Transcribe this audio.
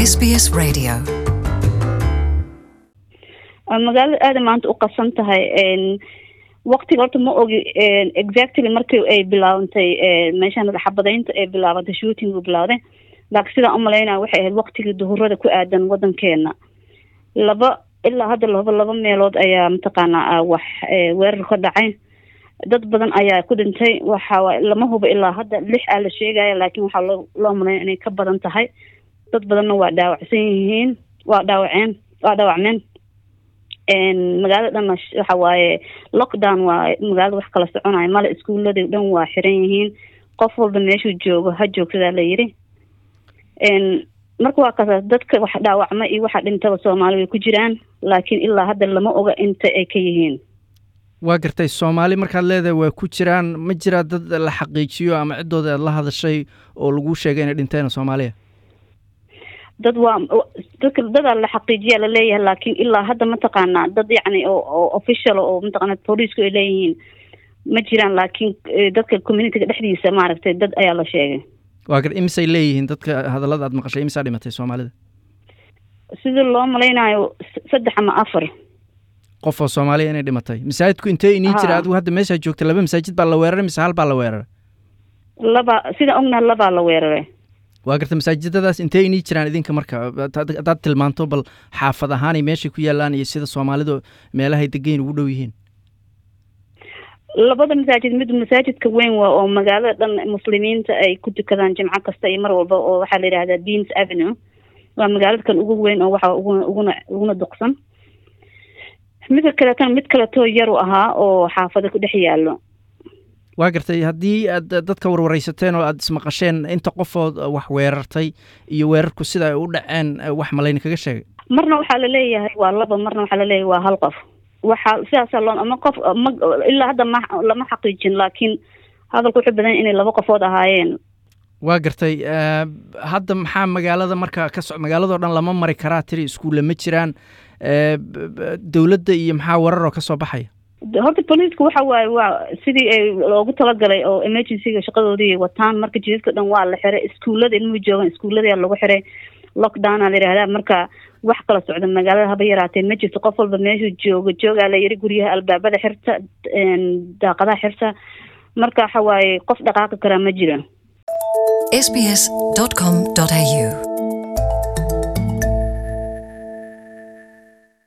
SBS Radio. magaalada aada maanta u qasan tahay waqtiga horta ma ogi exactly markii ay bilaabantay meeshaan xabadaynta ay bilaabantay shooting u bilawday laakiin sidaan umalaynaya waxay ahayd waqtigii duhurada ku aadan wadankeena laba ilaa hadda laba laba meelood ayaa mataqaanaa wax weerar ka dhacay dad badan ayaa ku dhintay waxa lama hubo ilaa hadda lix aa la sheegaya laakiin waxaa loo loo malaya inay ka badan tahay dad badanna waa dhaawacsan yihiin waa dhaawaceen waa dhaawacmeen magaalada dhan waxa waaye lockdown waa magaalada wax kala soconaya male iskuuladii dhan waa xiran yihiin qof walba meeshuu joogo ha joogsadaa la yiri marka waa kasaas dadka wax dhaawacma iyo waxa dhintaba soomaali way ku jiraan laakiin ilaa hadda lama oga inta ay ka yihiin waa gartay soomaali markaad leedahay waa ku jiraan ma jiraa dad la xaqiijiyo ama ciddooda aad la hadashay oo lagu sheegay inay dhinteen soomaaliya dad waa dadka dadaa la xaqiijiyaa laleeyahay laakiin ilaa hadda mataqaanaa dad yacni oo oo official oo mataqaana booliisku ay leeyihiin ma jiraan laakiin dadka communityga dhexdiisa maaragtay dad ayaa la sheegay waa gar imisay leeyihiin dadka hadallada aad maqashay imisaa dhimatay soomaalida sida loo malaynayo saddex ama afar qof oo soomaaliya inay dhimatay masaajidku intee inii jira adigu hadda meeshaa joogta laba masaajid baa la weeraray mise hal baa la weeraray laba sida ognaha labaa la weeraray waa garta masaajidadaas intee inii jiraan idinka marka haddaad tilmaanto bal xaafad ahaanay meeshay ku yaalaan iyo sida soomaalidu meelahay degeyn ugu dhow yihiin labada masaajid mid masaajidka weyn waa oo magaalada dhan muslimiinta ay ku tukadaan jimco kasta iyo mar walba oo waxaa la yidhahdaa beans avenue waa magaalada kan ugu weyn oo waxa uguna uguna uguna duqsan midka kaleetana mid kaletoo yaru ahaa oo xaafada ku dhex yaallo waa gartay haddii aad dadka warwareysateen oo aada ismaqasheen inta qofood wax weerartay iyo weerarku sida ay u dhaceen wax malayna kaga sheegay marna waxaa laleeyahay waa laba marna waxaa laleeyahay waa hal qof waxaa sidaasaa loo ama qof ma ilaa hadda ma lama xaqiijin laakiin hadalku wuxuu badan inay laba qofood ahaayeen waa gartay hadda maxaa magaalada marka ka so magaaladao dhan lama mari karaa tiri iskuulle ma jiraan dowladda iyo maxaa wararoo ka soo baxaya horta booliiska waxa waaye waa sidii ay loogu talagalay oo emergencyga shaqadoodii wataan marka jidadka dhan waa la xiray iskuullada ilmuhu joogan iskuullada lagu xiray lockdowna la yihahdaa marka wax kala socda magaalada haba yaraatee ma jirto qof walba meeshuu joogo joogaa la yiri guryaha albaabada xirta daaqadaha xirta marka waxa waaye qof dhaqaaqi karaa ma jiro sbs.com.au